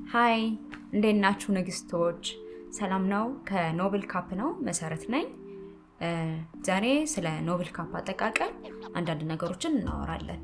ሀይ እንዴት ናችሁ ንግስቶች? ሰላም ነው? ከኖብል ካፕ ነው መሰረት ነኝ። ዛሬ ስለ ኖብል ካፕ አጠቃቀም አንዳንድ ነገሮችን እናወራለን።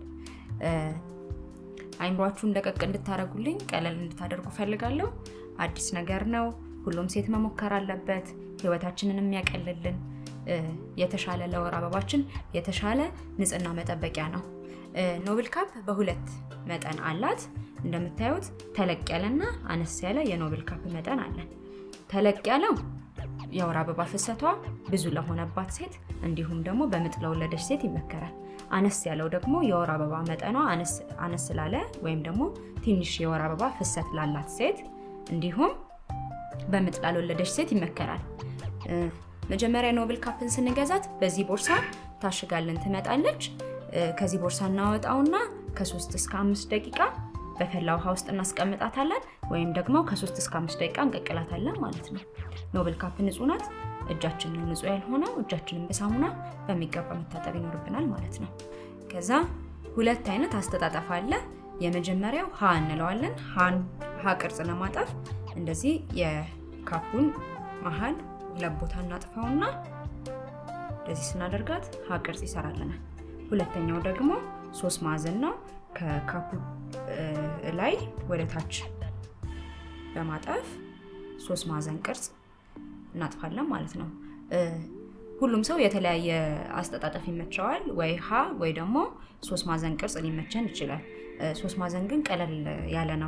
አይምሯችሁን ለቀቅ እንድታደርጉልኝ ቀለል እንድታደርጉ ፈልጋለሁ። አዲስ ነገር ነው። ሁሉም ሴት መሞከር አለበት። ህይወታችንን የሚያቀልልን የተሻለ ለወር አበባችን የተሻለ ንጽህና መጠበቂያ ነው። ኖብል ካፕ በሁለት መጠን አላት። እንደምታዩት ተለቅ ያለና አነስ ያለ የኖብል ካፕ መጠን አለን። ተለቅ ያለው የወር አበባ ፍሰቷ ብዙ ለሆነባት ሴት እንዲሁም ደግሞ በምጥ ለወለደች ሴት ይመከራል። አነስ ያለው ደግሞ የወር አበባ መጠኗ አነስ ላለ ወይም ደግሞ ትንሽ የወር አበባ ፍሰት ላላት ሴት እንዲሁም በምጥ ላልወለደች ሴት ይመከራል። መጀመሪያ ኖብል ካፕን ስንገዛት በዚህ ቦርሳ ታሽጋልን ትመጣለች። ከዚህ ቦርሳ እናወጣውና ከሶስት እስከ አምስት ደቂቃ በፈላ ውሃ ውስጥ እናስቀምጣታለን ወይም ደግሞ ከሶስት እስከ አምስት ደቂቃ እንቀቅላታለን ማለት ነው። ኖብል ካፕ ንጹህ ናት። እጃችን ነው ንጹህ ያልሆነው። እጃችንን በሳሙና በሚገባ መታጠብ ይኖርብናል ማለት ነው። ከዛ ሁለት አይነት አስተጣጠፍ አለ። የመጀመሪያው ሀ እንለዋለን። ሀ ቅርጽ ለማጠፍ እንደዚህ የካፑን መሀል ሁለት ቦታ እናጥፈውና እንደዚህ ስናደርጋት ሀ ቅርጽ ይሰራልናል። ሁለተኛው ደግሞ ሶስት ማዕዘን ነው። ከካፑ ላይ ወደ ታች በማጠፍ ሶስት ማዕዘን ቅርጽ እናጥፋለን ማለት ነው። ሁሉም ሰው የተለያየ አስተጣጠፍ ይመቸዋል። ወይ ሀ ወይ ደግሞ ሶስት ማዕዘን ቅርጽ ሊመቸን ይችላል። ሶስት ማዕዘን ግን ቀለል ያለ ነው።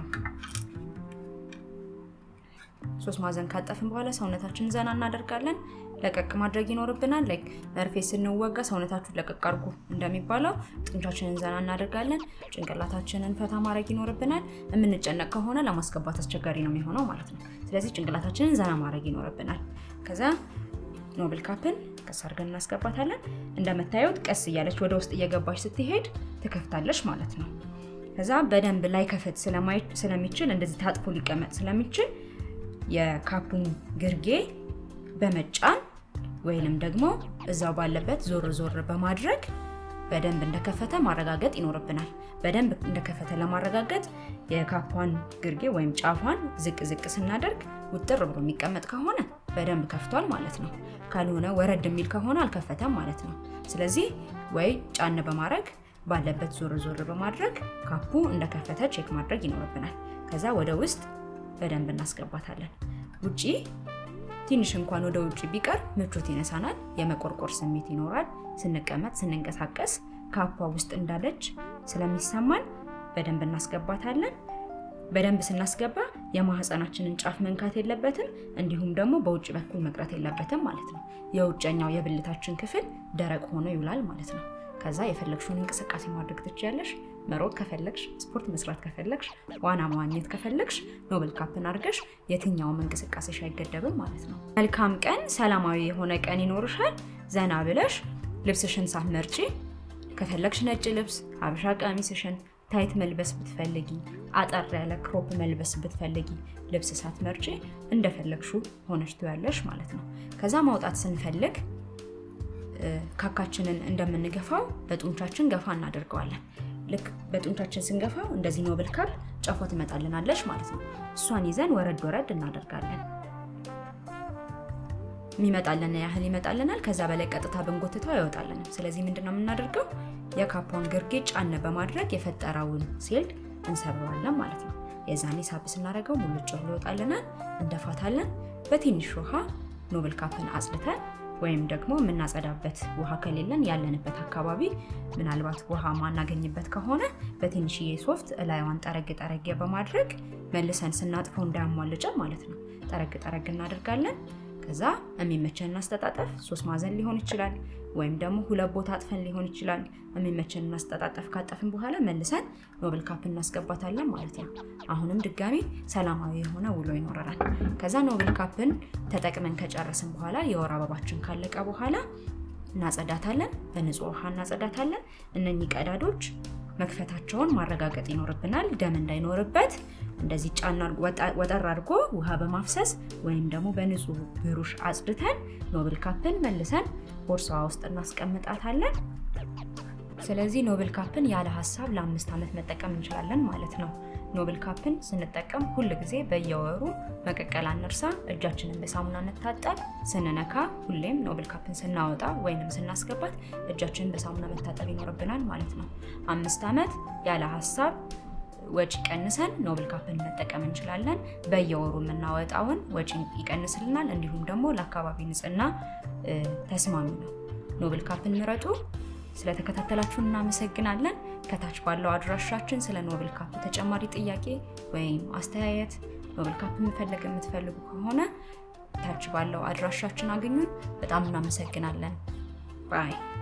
ሶስት ማዕዘን ካጠፍን በኋላ ሰውነታችንን ዘና እናደርጋለን። ለቀቅ ማድረግ ይኖርብናል። ላይክ መርፌ ስንወጋ ሰውነታችሁን ለቀቅ አድርጉ እንደሚባለው ጡንቻችንን ዘና እናደርጋለን። ጭንቅላታችንን ፈታ ማድረግ ይኖርብናል። የምንጨነቅ ከሆነ ለማስገባት አስቸጋሪ ነው የሚሆነው ማለት ነው። ስለዚህ ጭንቅላታችንን ዘና ማድረግ ይኖርብናል። ከዛ ኖብል ካፕን ቀስ አድርገን እናስገባታለን። እንደምታዩት ቀስ እያለች ወደ ውስጥ እየገባች ስትሄድ ትከፍታለች ማለት ነው። ከዛ በደንብ ላይ ከፍት ስለሚችል እንደዚህ ታጥፎ ሊቀመጥ ስለሚችል የካፑን ግርጌ በመጫን ወይንም ደግሞ እዛው ባለበት ዞር ዞር በማድረግ በደንብ እንደከፈተ ማረጋገጥ ይኖርብናል። በደንብ እንደከፈተ ለማረጋገጥ የካፑን ግርጌ ወይም ጫፏን ዝቅ ዝቅ ስናደርግ ውጥር ብሎ የሚቀመጥ ከሆነ በደንብ ከፍቷል ማለት ነው። ካልሆነ ወረድ የሚል ከሆነ አልከፈተም ማለት ነው። ስለዚህ ወይ ጫን በማድረግ ባለበት ዞር ዞር በማድረግ ካፑ እንደከፈተ ቼክ ማድረግ ይኖርብናል። ከዛ ወደ ውስጥ በደንብ እናስገባታለን። ውጪ ትንሽ እንኳን ወደ ውጭ ቢቀር ምቾት ይነሳናል። የመቆርቆር ስሜት ይኖራል። ስንቀመጥ፣ ስንንቀሳቀስ ካፓ ውስጥ እንዳለች ስለሚሰማን በደንብ እናስገባታለን። በደንብ ስናስገባ የማህፀናችንን ጫፍ መንካት የለበትም፣ እንዲሁም ደግሞ በውጭ በኩል መቅረት የለበትም ማለት ነው። የውጨኛው የብልታችን ክፍል ደረቅ ሆኖ ይውላል ማለት ነው። ከዛ የፈለግሽውን እንቅስቃሴ ማድረግ ትችያለሽ። መሮጥ ከፈለግሽ፣ ስፖርት መስራት ከፈለግሽ፣ ዋና መዋኘት ከፈለግሽ ኖብል ካፕን አድርገሽ የትኛውም እንቅስቃሴሽ አይገደብም ማለት ነው። መልካም ቀን፣ ሰላማዊ የሆነ ቀን ይኖርሻል። ዘና ብለሽ ልብስሽን ሳትመርጪ ከፈለግሽ ነጭ ልብስ፣ ሀበሻ ቀሚስሽን ታይት መልበስ ብትፈልጊ፣ አጠር ያለ ክሮፕ መልበስ ብትፈልጊ ልብስ ሳትመርጪ እንደፈለግሹ ሆነሽ ትያለሽ ማለት ነው። ከዛ ማውጣት ስንፈልግ ካካችንን እንደምንገፋው በጡንቻችን ገፋ እናደርገዋለን። ልክ በጡንቻችን ስንገፋው እንደዚህ ኖብል ካፕ ጫፏ ትመጣልናለች ማለት ነው። እሷን ይዘን ወረድ ወረድ እናደርጋለን። የሚመጣልን ያህል ይመጣልናል። ከዛ በላይ ቀጥታ ብንጎትተው አይወጣልንም። ስለዚህ ምንድነው የምናደርገው? የካፓውን ግርጌ ጫን በማድረግ የፈጠረውን ሴል እንሰብረዋለን ማለት ነው። የዛኔ ሳብ ስናደርገው ሙልጭ ብሎ ይወጣልናል። እንደፋታለን። በትንሽ ውሃ ኖብል ካፕን አጽድተን ወይም ደግሞ የምናጸዳበት ውሃ ከሌለን ያለንበት አካባቢ ምናልባት ውሃ ማናገኝበት ከሆነ በትንሽዬ ሶፍት እላይዋን ጠረግ ጠረግ በማድረግ መልሰን ስናጥፈው እንዳያሟልጨን ማለት ነው። ጠረግ ጠረግ እናደርጋለን። ከዛ የሚመቸን አስተጣጠፍ ሶስት ማዕዘን ሊሆን ይችላል፣ ወይም ደግሞ ሁለት ቦታ አጥፈን ሊሆን ይችላል። የሚመቸን አስተጣጠፍ ካጠፍን በኋላ መልሰን ኖብል ካፕ እናስገባታለን ማለት ነው። አሁንም ድጋሚ ሰላማዊ የሆነ ውሎ ይኖረናል። ከዛ ኖብል ካፕን ተጠቅመን ከጨረስን በኋላ የወር አበባችን ካለቀ በኋላ እናጸዳታለን። በንጹህ ውሃ እናጸዳታለን። እነኚህ ቀዳዶች መክፈታቸውን ማረጋገጥ ይኖርብናል። ደም እንዳይኖርበት እንደዚህ ጫና ወጠር አድርጎ ውሃ በማፍሰስ ወይም ደግሞ በንጹህ ብሩሽ አጽድተን ኖብል ካፕን መልሰን ቦርሳዋ ውስጥ እናስቀምጣታለን። ስለዚህ ኖብል ካፕን ያለ ሀሳብ ለአምስት ዓመት መጠቀም እንችላለን ማለት ነው። ኖብል ካፕን ስንጠቀም ሁል ጊዜ በየወሩ መቀቀል አንርሳ። እጃችንን በሳሙና እንታጠብ። ስንነካ ሁሌም ኖብል ካፕን ስናወጣ ወይንም ስናስገባት እጃችንን በሳሙና መታጠብ ይኖርብናል ማለት ነው። አምስት ዓመት ያለ ሀሳብ ወጪ ቀንሰን ኖብል ካፕን መጠቀም እንችላለን። በየወሩ የምናወጣውን ወጪ ይቀንስልናል። እንዲሁም ደግሞ ለአካባቢ ንጽህና ተስማሚ ነው። ኖብል ካፕን ምረጡ። ስለተከታተላችሁ እናመሰግናለን። ከታች ባለው አድራሻችን ስለ ኖብል ካፕ ተጨማሪ ጥያቄ ወይም አስተያየት ኖብል ካፕ መፈለግ የምትፈልጉ ከሆነ ታች ባለው አድራሻችን አግኙን። በጣም እናመሰግናለን። ባይ